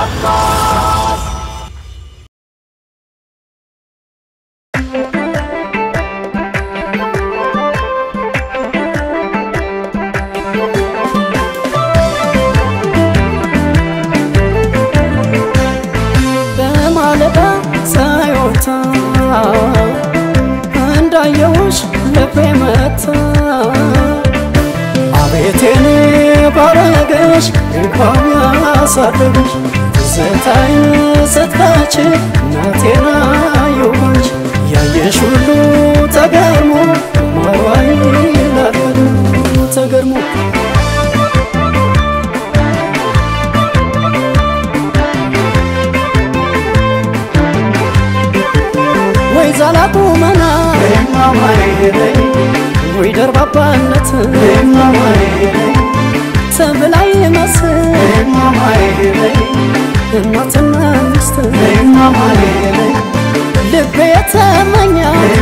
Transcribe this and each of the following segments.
በማለዳ ሳይወጣ እንዳየውሽ ልቤ መታ አቤቴን ባረገሽ እንኳን ያሳደገሽ ትዝታይን ስትፈች እናቴና የሆንሽ ያየሽ ሁሉ ተገርሞ ማሯይ ላል ተገርሞ ወይ ዛላቁ መና ወይ ደርባባነት ተብላይ መስል እናትና ሚስት ልቤ የተመኛ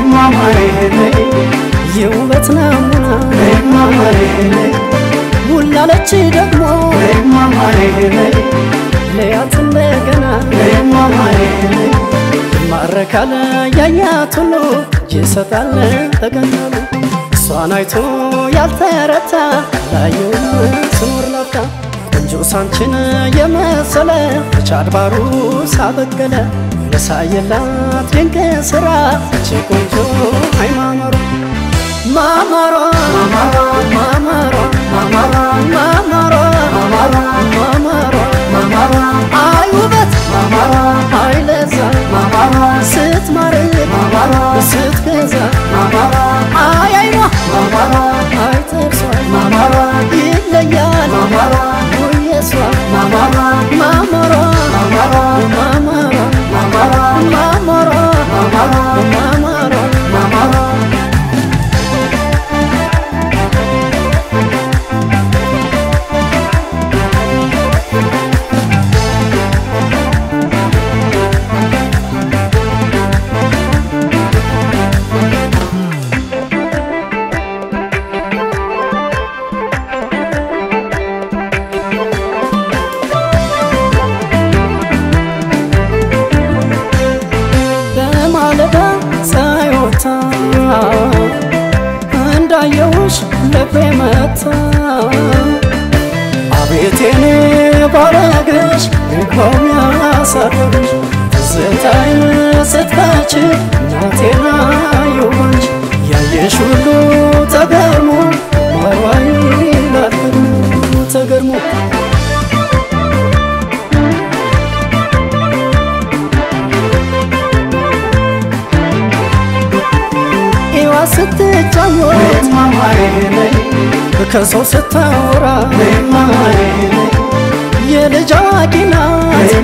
የውበት ናሙና ውላለች ደግሞ ለያት እንደገና ማረካለ ያያት ሁሉ ይሰጣል ተገናሉ እሷን አይቶ ያልተረታ ላየውም ስኖር ላፍታ ቆንጆ ሳንችን የመሰለ ብቻ አድባሩ ሳበቀለ ለሳየላት ድንቅ ስራ እቺ ቆንጆ ሃይማኖሯ ማማሯ ማማሯ ማማሯ ማማሯ አይ ውበት አይ ለዛ ስትማርክ ስትገዛ አይ አይኗ አይ ጥርሷ ይለያል ውየሷ ማማሯ ማማሯ ማማሯ ማማሯ በማለዳ ሳይወጣ እንዳየውሽ ልቤ መታ አቤቴን ባረገሽ እንኳን ያሳደገሽ ትዝታይን ስትፈች እናቴና የሆንሽ ያየሽ ሁሉ ተገርሞ ማሯይ ላል ተገርሞ ኢዋ ስትጫወት ከሰው ስታወራ የልጅ አዋቂ ናት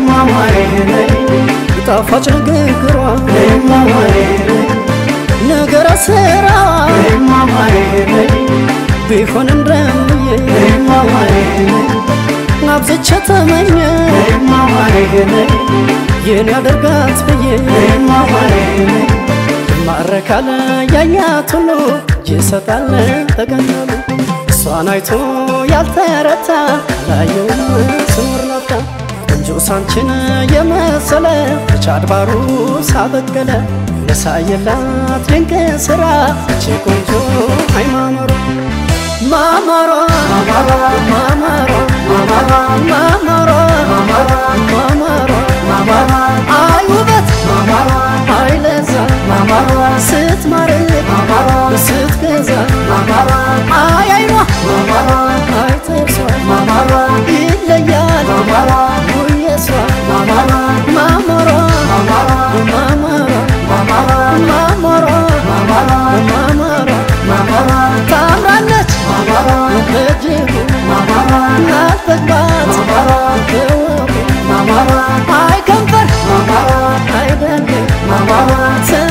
ጣፋጭ ንግግሯ ነገረ ስራ ቢሆን እንደምዬ አብዝቼ ተመኘ ይህን ያደርጋት ብዬ ማረካለ ያያት ሁሉ ይሰጣል ተገናሉ እሷን አይቶ ያልተረታ ላየውም ስኖር ላፍታ ቆንጆ ሳንችን የመሰለ ብቻ አድባሩ ሳበቀለ ለሳየላት ድንቅ ስራ እቺ ቆንጆ ሃይማኖሯ ማማሯ ማማሯ ማማሯ ማማሯ አይ ውበት አይ ለዛ ስትማርክ ስትገዛ አይ አይኗ አይ ጥርሷ ይለያል ውየሷ ማማሯ ማማሯ ታምራለች በእጅጉ ናፈቅባት በወጉ አይ ከንፈር አይደለም